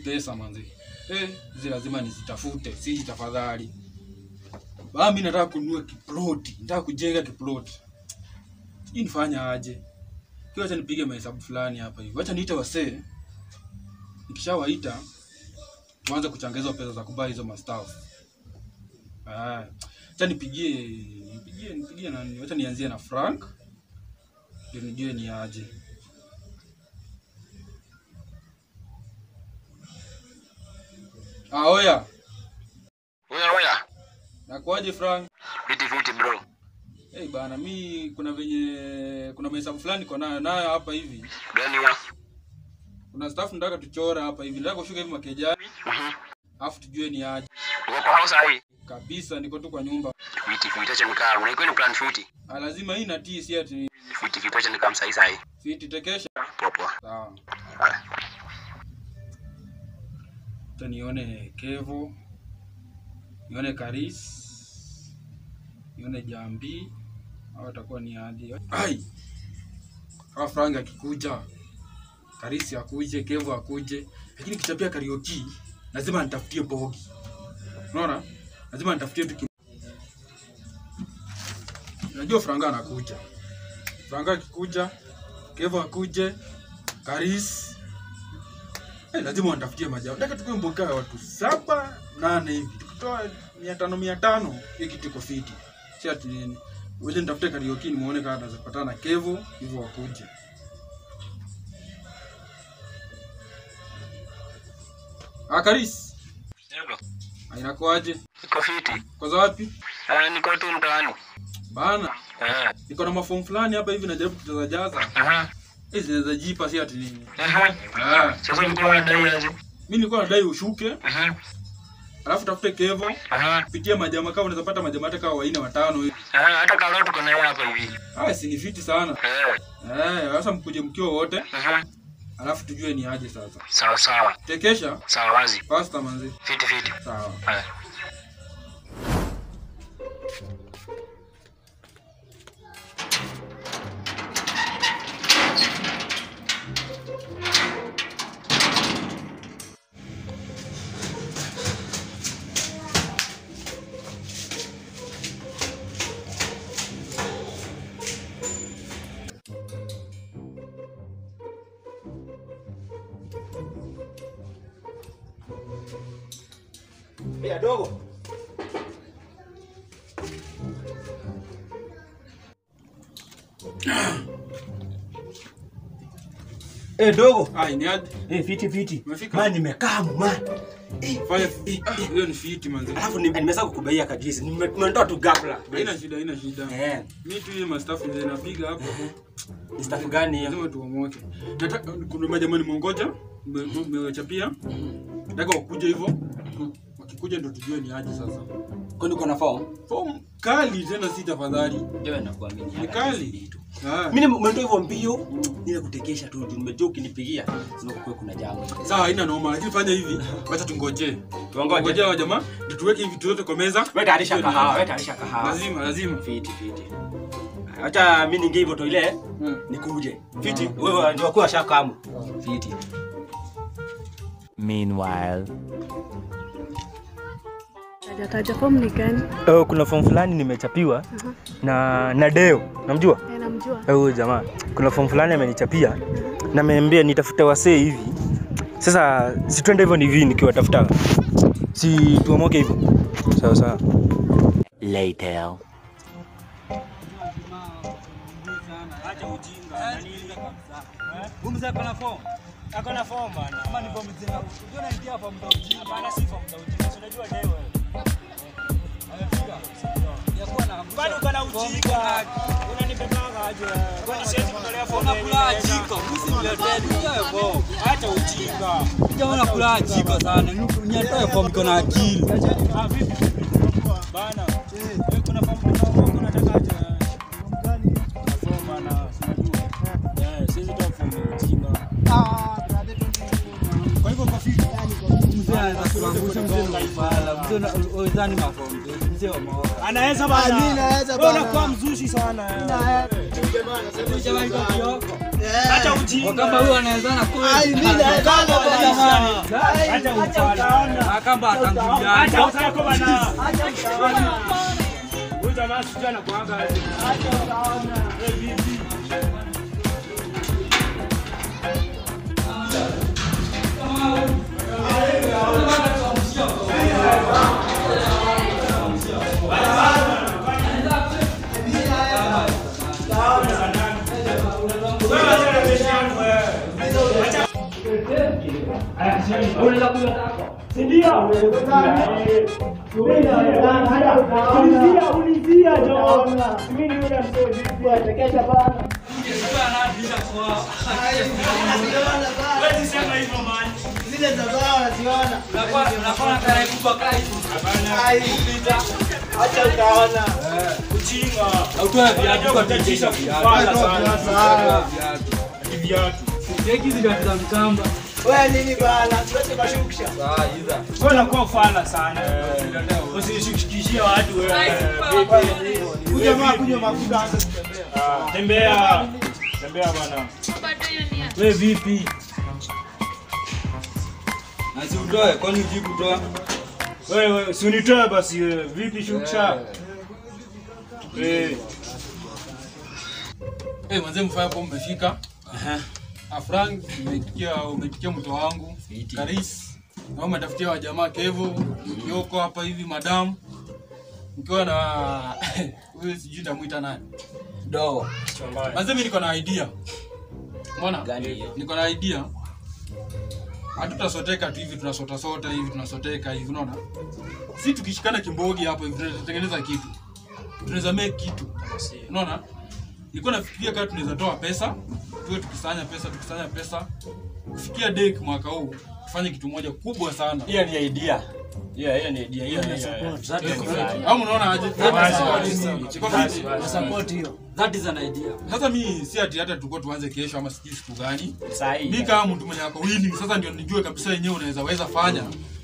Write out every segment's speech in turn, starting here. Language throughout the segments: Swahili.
pesa manzi. Eh, hizi lazima nizitafute, si tafadhali. Baa mimi nataka kununua kiploti, nataka kujenga kiploti. Sijui nifanya aje. Kwa acha nipige mahesabu fulani hapa hivi. Acha niite wasee. Nikishawaita tuanze kuchangeza pesa za kubai hizo mastaff. Ah, acha nipigie nipigie nipigie nani? Acha nianzie na Frank. Ndio nijue ni aje. Ah, oya. Oya oya. Nakuaje Frank? Fiti fiti bro. Eh, bana mi kuna venye kuna mahesabu fulani niko nayo nayo hapa hivi. Gani wa? Kuna staff nataka tuchora hapa hivi. Nataka kushuka hivi makejani, Mhm. afu tujue ni aje. Uko kwa house hii? Kabisa niko tu kwa nyumba. Fiti fiti acha nikaa. Unaikuwa ni plan fiti. Ah, lazima hii na tii si ati Fiti fiti acha nikaa msai sai. fiti tekesha. Poa poa. Sawa. Haya. Acha nione Kevo. Nione Karis. Nione Jambi. Hao watakuwa ni aje. Ai. Hawa Frank akikuja. Karisi akuje, Kevo akuje. Lakini kichapia karaoke lazima nitafutie bogi. Unaona? Lazima nitafutie tu ki... Najua Franga anakuja. Franga akikuja, Kevo akuje, Karis. Eh, lazima wanitafutie majao. Nataka tukue mboga ya watu saba, nane hivi. Tukitoa mia tano mia tano, hii kitu iko fiti. Si ati nini. Wewe nitafute karaoke nimuone kama naweza kupatana na Kevo hivyo wakuje. Ah, Karis. Ndio. Ah, Inakuaje? Iko fiti. Kwa wapi? Ah, niko tu mtaani. Bana, Eh. niko na mafomu fulani hapa hivi najaribu kujaza jaza. Aha. Hizi zinaweza jipa si ati nini. Aha. Ah, Sasa ulikuwa unadai aje? mimi nilikuwa nadai ushuke, Aha. alafu tafute Kevo, Aha. pitia majama kama unaweza pata majama hata kama waine watano hivi. Aha, hata kama tuko na yeye hapa hivi. Ah, si ni fiti sana. Eh. Eh, sasa mkuje mkiwa wote, Aha. alafu tujue ni aje sasa. Sawa sawa. Tekesha, Sawa wazi. pasta manzi. Fiti fiti. Sawa. Haya. Ya dogo. Eh dogo. Ah, ni aje? Eh fiti fiti. Umefika? Man nimekaa man. Eh, Fanya ah, hiyo ni fiti manzi. alafu ni- nimeweza kukubaia kadisi. Nime- Nimetoa tu gafla. Haina shida, haina shida. Eh, Mimi tu ile mastafu ndio napiga hapo. ni staff gani hiyo? Lazima tuomoke. Nataka kuna majamani mongoja, mmewachapia. Nataka wakuje hivyo. Wakikuja ndio tujue ni aje sasa. Kwani uko na form? Form kali tena si tafadhali. Ndio nakuamini. Ni kali. Ah. Mimi nimetoa hivyo mbio ile kutekesha tu. juu Nimejua ukinipigia sema kwa kuna jambo. Sawa, haina noma, lakini fanya hivi. Wacha tungoje. Tuongoje. Ngoje wa jamaa, ndio tuweke hivi vitu vyote kwa meza. Wewe tayarisha Tujue ni kahawa, aje. wewe tayarisha kahawa. Lazima, lazima. Fiti fiti. Acha mimi ningie hivyo to ile Hmm. nikuje. Fiti. Wewe ndio kwa shakamu. Fiti. Meanwhile. Hajataja form ni gani? Oh, kuna form fulani nimechapiwa na na Deo, namjua Eh, namjua. Eh, huyo jamaa. Kuna form fulani amenichapia na ameniambia nitafute wasee hivi. Sasa si twende hivyo ni hivi nikiwatafuta, si tuomoke hivyo? Sawa sawa. Later. Jamaa kula jiko sana. Niatoe form iko na akili. anaweza bana. Wewe unakuwa mzushi sana. Jamaa iko kioko. Acha ujinga. Wakamba huyu anawezana kweli. Ai, mimi naendanga bwana. Acha ufala. Akamba atangulia. Acha usako bana. Huyu jamaa sijui anakuanga aje. Wewe vipi? Zile za baa naziona. Unakuwa tarehe kubwa kai. Ai, acha utaona. Autoa viatu kwa Utatisha viatu. kufala sana. Ah, Ati viatu. Cheki hizi viatu za mkamba. Wewe nini bana? Tuache mashukisha. Ah, hiza. Wewe unakuwa fala sana. Usishikishie watu wewe. Huyu jamaa kunywa mafuta aanze kutembea. Ah, Tembea. Tembea bwana. Wewe vipi? Na si utoe, kwani hujui kutoa? Wewe si unitoe basi wewe. Vipi shuksha? Eh. Eh, manze mfanya hapo mmefika. Ah, Frank, umetikia umetikia mto wangu. Karis. Na umetafutia wa jamaa Kevo, Yoko hapa hivi madam. Mkiwa na huyu sijui ndamuita nani. Do. Manze mimi niko na idea. Umeona? Niko na idea. Hatutasoteka tu hivi tunasota sota hivi tunasoteka hivi unaona? Si tukishikana kimbogi hapo hivi tunatengeneza kitu. Tunaweza make kitu. Unaona? Nilikuwa nafikiria kama tunaweza toa pesa, tuwe tukisanya pesa, tukisanya pesa. Kufikia dek mwaka huu tufanye kitu moja kubwa sana. Hiyo ni idea. Hiyo hiyo ni idea. Hiyo hiyo. Au mnaona aje? Basi, Iko basi, fiti. basi. Support hiyo. That is an idea. Sasa mi si ati hata tulikuwa tuanze kesho ama sijui siku gani. Sahi. mi kama mtu mwenye ako willing sasa ndio nijue kabisa yenyewe unaweza weza fanya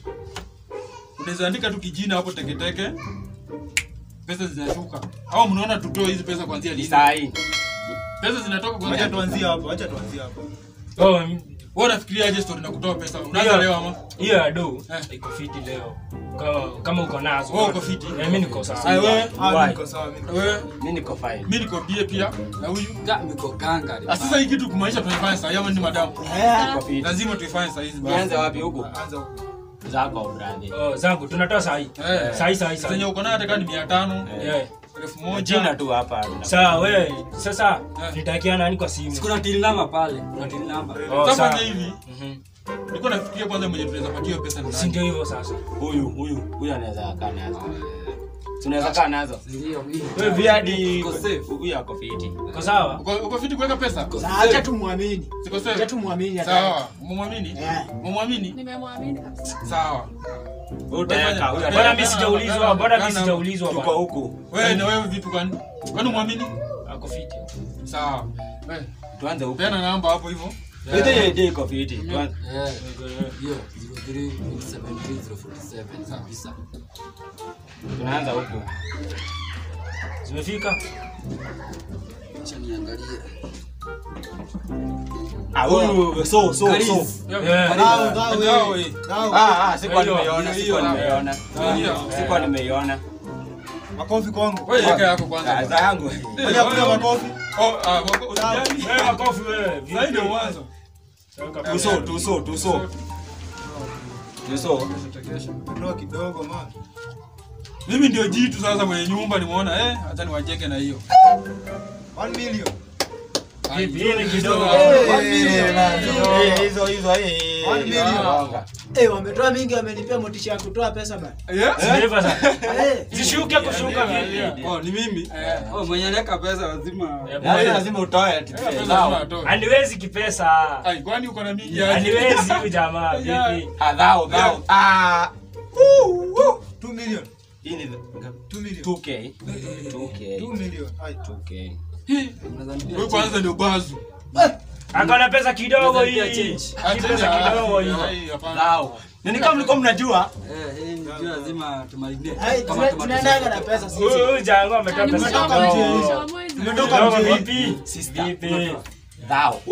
unaweza andika tu kijina hapo teketeke pesa zinashuka au mnaona tutoe hizi pesa kuanzia lini Sahi. pesa zinatoka kuanzia tuanzie hapo acha tuanzie hapo Oh, wewe unafikiria aje story na kutoa pesa unaanza Hiyo- leo ama hiyo ya do Eh. iko fiti leo. Kama kama uko nazo. Wewe uko fiti? Eh, mimi niko sawa. Aya, wewe Why? wewe Mimi niko fine. mimi niko bie pia na huyu Ga miko kanga. Ah, sasa hii kitu kumaanisha tunaifanya saa hii ama ni madamu Niko fiti. lazima tuifanye saa hizi basi. Nianze wapi huko? Anza huko. Zako brother. Oh, zangu tunatoa sahi. Eh. Sahi sahi zenye sahi. uko nayo hata kama ni mia tano Eh. elfu Jina moja tu hapa. Sawa wewe, sasa Eh. nitakia nani kwa simu? Kuna till number pale. Kuna till number. Oh, sasa sawa. fanya hivi nilikuwa nafikiria kwanza mwenye tunaweza patia hiyo pesa ni Si nani ndio hivyo sasa. Huyu huyu huyu anaweza kaa nazo. Tunaweza kaa nazo. Ndio hii. Wewe viadi. Iko safe. Huyu ako fiti. Uko sawa? Uko uko fiti kuweka pesa? Sasa acha tumwamini. Siko Acha safe. tumwamini hata. Sawa. Mumwamini? Eh. Mumwamini? Nimemwamini kabisa. Sawa. Utaweka huyu Bwana ataweka. mimi sijaulizwa, bwana mimi sijaulizwa Tuko bwana. huku. Wewe na wewe vipi kwani? Kwani umwamini? Ako fiti. Sawa. Wewe Tuanze huku. peana namba hapo hivyo. Hiyo hiyo idea iko fiti. Tuanze. Eh. Hiyo 03 kabisa. Tunaanza huku. Zimefika? Acha niangalie. Ah, huyu so so so. Karis. Eh. Ngao, ngao, Ngao, wewe. eh. Ngao. Ah, ah, sikuwa Hiyo, nimeiona, hiyo, sikuwa hiyo. nimeiona. Hiyo. Sikuwa nimeiona. Makofi kwangu. Wewe yeka yako Ah, kwanza. za yangu. Ngoja kupiga makofi. Oh, ah, wako usijali. Wewe makofi wewe. Vipi? Sasa ndio mwanzo. Tuso, tuso, tuso. Tuso. Ndoa kidogo man. Mimi ndio jitu sasa mwenye nyumba nimeona eh acha niwajenge na hiyo. 1 million. Vipi? Hii ni kidogo. Eh, one million, man. Eh, hizo hizo eh. One million. Eh, wametoa mingi wamenipea motisha ya kutoa pesa bana. Yeah? Zimeiva sasa. Eh. Zishuke kushuka vile. Oh, ni mimi. Oh, mwenye anaweka pesa lazima. Yaani lazima utoe ati. Pesa lazima Sawa. atoe. Aniwezi kipesa. Ai, kwani uko na mingi aje? Aniwezi huyu jamaa. Vipi? Ah, thou, thou. Ah. Woo, woo. 2 million. Hii ni 2 million. 2K. 2K. 2 million. Ai. 2K. Wewe kwanza ndio bazu. Akona pesa kidogo Unaweza hii. change. Hii pesa kidogo hii. Ai, hapana. Thou. Nini kama mlikuwa mnajua? Eh, hii ndio lazima tumarinate. Ai, Kama tuna- tomato tunaendaga na sauce. pesa sisi. Huyu huyu jangu ametoa pesa Nimetoka mjini. kidogo. Tumetoka Kidogo mjini. vipi? Sister. Vipi? Tao.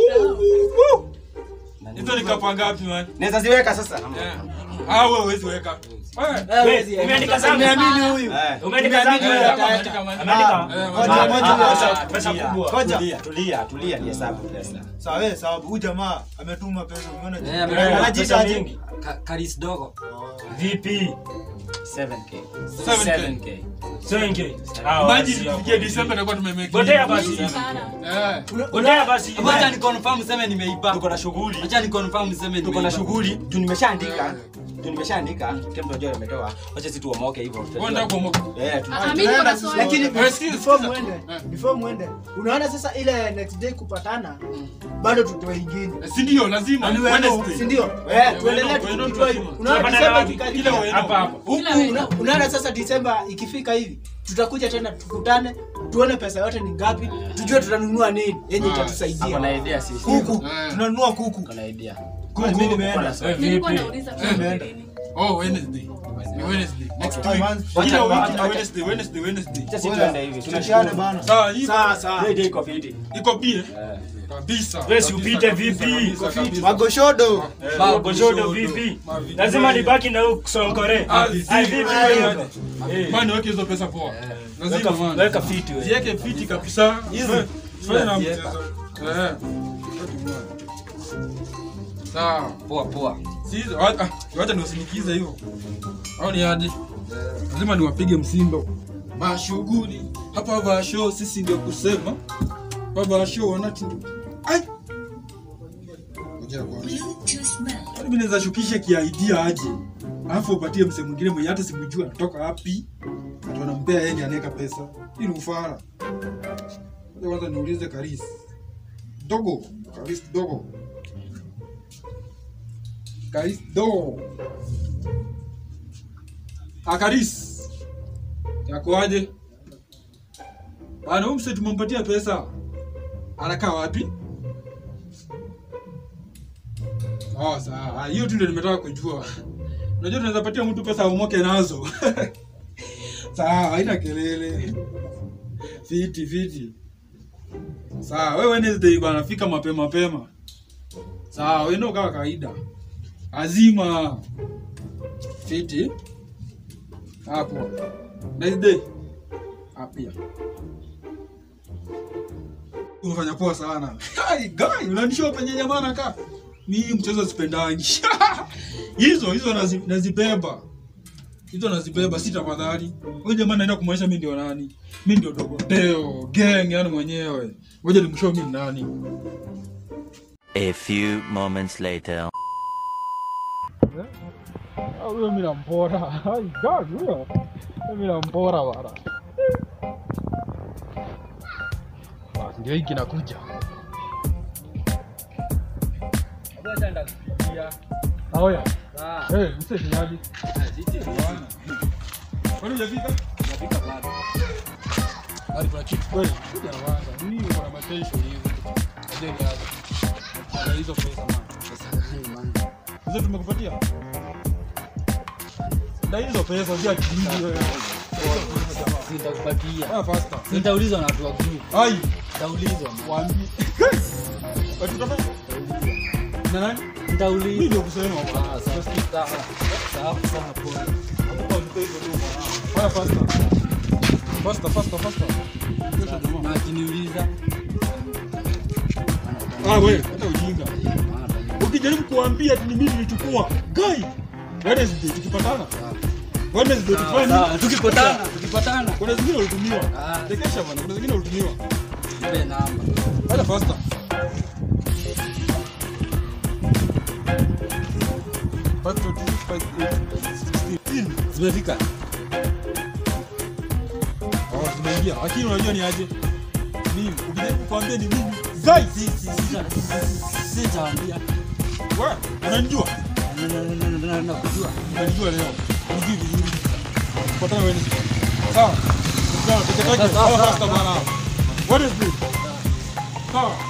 Hizo ni kapa ngapi man? Naweza ziweka sasa. Eh. Ah, wewe huwezi weka. Eh. Wewe, umeandika zangu. Niamini huyu. Eh. Umeandika zangu. Eh, wewe. ameandika man. Ameandika. Eh, Ngoja, man. ngoja, Ah, ngoja. ah, Pesa tulia, kubwa. Ngoja. Tulia, tulia, tulia ni hesabu pesa. Sawa, wewe sababu huyu jamaa ametuma pesa, umeona Eh, jinsi- ametuma Anajiita pesa aje? mingi. Ka- Karis dogo. Vipi? 7k. 7K. 7k. Senge. Ah, Imagine wasi tufikie hapo. December tutakuwa tumemake. Gotea basi. Eh. Gotea basi. Acha ni confirm sema nimeiba. Tuko na shughuli. Acha ni confirm sema nimeiba. Tuko na shughuli. Tu nimeshaandika. Tu nimeshaandika. Kile mtu anajua ametoa. Wacha sisi tuomoke hivyo. Wewe ndio kuomoka. Eh, tu- Lakini Eh, sikiza, before sikiza. muende, Eh. before muende, unaona sasa ile next day kupatana, bado tutoe ingine. Eh, Si ndio lazima Wednesday. Si ndio? Eh, Eh, tuendelee weno- tu weno tukitoa hivi. lazima. Unaona Tunapatana Disemba wapi? ikikaribia, Kila weno. Hapa hapa. huku una- unaona sasa Disemba ikifika hivi, tutakuja tena tukutane, tuone pesa yote ni ngapi, tujue tutanunua nini yenye Hapo na itatusaidia. idea sisi. Kuku, Eh. tunanunua kuku. Tuko na idea. Kuku imeenda. Eh, Nilikuwa vipi? nauliza Eh. kwa nini. Oh, Wednesday. Ni Wednesday. Next Okay. week. Wacha- Kila wacha- wiki ni wacha- Wednesday, Wednesday, Wednesday. Sasa sisi tuende hivi. Tunashiana bana. Sawa, hii Sawa sawa. Hiyo idea iko fiti. iko bie. Kabisa. Wewe si kabisa, upite kabisa, vipi? kabisa, kabisa. Magoshodo. Goshodo vipi? Lazima nibaki na huyu Sonkore. Ah, Ah, vipi vipi? wewe? Eh. Man, weke hizo pesa poa. Lazima Weka man. weka fiti wewe. Ziweke fiti kabisa. Hizo. Fanya na Ziweka. mchezo. Eh. Sawa. Poa poa. Si hizo. wa- ah, Wacha niwasinikize hivyo. Au ni aje? Lazima niwapige msindo. Mashughuli hapa vasho sisi ndio kusema. Hapa vasho wanati Ai. Ngoja kwanza. Yaani mimi naweza shukisha kiaidia aje. Alafu upatie msee mwingine mwenye hata simjua anatoka wapi. Ati wanampea yeye ndiye anaweka pesa. Hii ni ufara. Ngoja kwanza niulize Karis. Dogo, Karis dogo. Karis dogo. Ah, Karis. Yakoaje? Bana, huyu msee tumempatia pesa. Anakaa wapi? Oh, sawa. Ah, Hiyo tu ndio nimetaka kujua. Unajua tunaweza patia mtu pesa aumoke nazo. Sawa, haina kelele. Fiti, fiti. Sawa, wewe Wednesday bana fika mapema mapema. Sawa, wewe ndio kama kawaida. Azima. Fiti. Hapo. Wednesday. Apia. Unafanya poa sana. Hai, guy, unanishow penye jamaa nakaa. Mimi mchezo sipendangi. hizo hizo nazi, nazibeba. Hizo nazibeba si tafadhali. Wewe jamaa naenda kumwonyesha mimi ndio nani? Mimi ndio Dogoteo, gang yani mwenyewe. Ngoja nimshow mimi ni nani. A few moments later. Huyo mimi nampora. Hai, guy, huyo. Mimi nampora bana. Basi ndio hiki kinakuja. Aoya. Eh, mse kinywaji. Kwani hujafika? Hadi kuna kitu kweli. Kuja na wanga. Mimi niko na matensho hivi. Ajeni hapo. Ana hizo pesa man. Hizo tumekupatia? Na hizo pesa unajua kijiji wewe. Nitakupatia. Ah, faster. Nitaulizwa na watu wa group. Ai, Nitaulizwa. waambie. Watu utafanya? Na nani? Mimi Nitaulizwa. ndio kusema bwana. Ah, sawa. Sawa. Sawa, sawa, poa. Haya, faster. Faster, faster, faster. Kesho jamaa. Na akiniuliza Ah, wewe, hata ujinga. Ukijaribu kuambia ati ni mimi nilichukua. Guy. Wednesday tukipatana. Wednesday tufanye. sawa, tukipatana, tukipatana. Kuna zingine ulitumiwa. Ah. Tekesha bwana, kuna zingine ulitumiwa. Nipe namba. Haya, faster. Five to two, five, eight, sixteen. Zimefika. Oh, zimeingia. Lakini unajua ni aje? Mimi ukijaribu kuambia ni mimi. Guy. Si si si sitawaambia. Wewe, unanijua? Na- na- na- na- na- Nakujua. Unanijua leo. Unijui vizuri. Patana Wednesday. Sawa. Sawa, teketeke. Sawa, sawa, Sawa, sawa. faster bwana. Wednesday. Sawa.